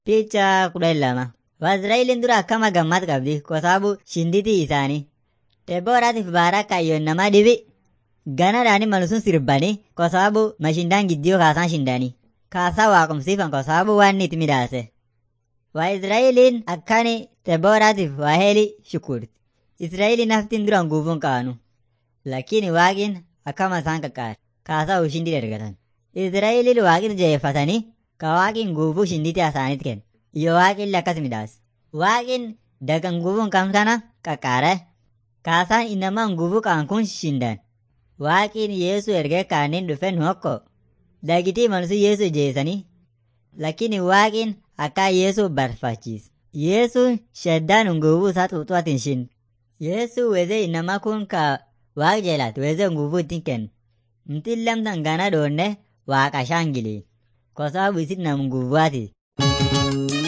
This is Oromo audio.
Picha kudha lama. Waaziraa'eliin dura akkama gammad qabdi kwa sababu shinditii isaanii. Debooraatiif Baarak ayyoon namaa dhibi. Ganadhaani malusun sirbanii kwa sababu mashindaan giddiyoo kaasaan shindanii. Kaasaa waaqumsiifan kwa sababu waan itti midhaase. Waaziraa'eliin akkani Debooraatiif waaheli shukurti. Israa'eliin haftiin duraan guufuun qaanu. Lakini waaqin akkama isaan qaqqaare. Kaasaa ushindii ergatan. Israa'eliin waaqin jeeffatanii ka waaqin guufuu shinditii isaaniitti kenne. Iyo waaqin akkas midhaase. Waaqin dagan guufuun kam kana qaqqaare. Kaasaan inamaan guufuu qaan kun shindan. Waaqin Yeesuu ergee kaaniin dhufe nu hokko. Dagitii malsu Yeesuu jeesanii. Lakini waaqin akka Yeesuu barfachiise. Yeesuu shaddaan nguufuu isaa xuuxuutiin shin. Yeesuu wezee inamaa kun ka waaq jeelaat wezee nguufuu ittiin kenne. Mtiin lamtan gana dhoonne waaqa shaangili. Kwa sababu isin nam nguvuwaati.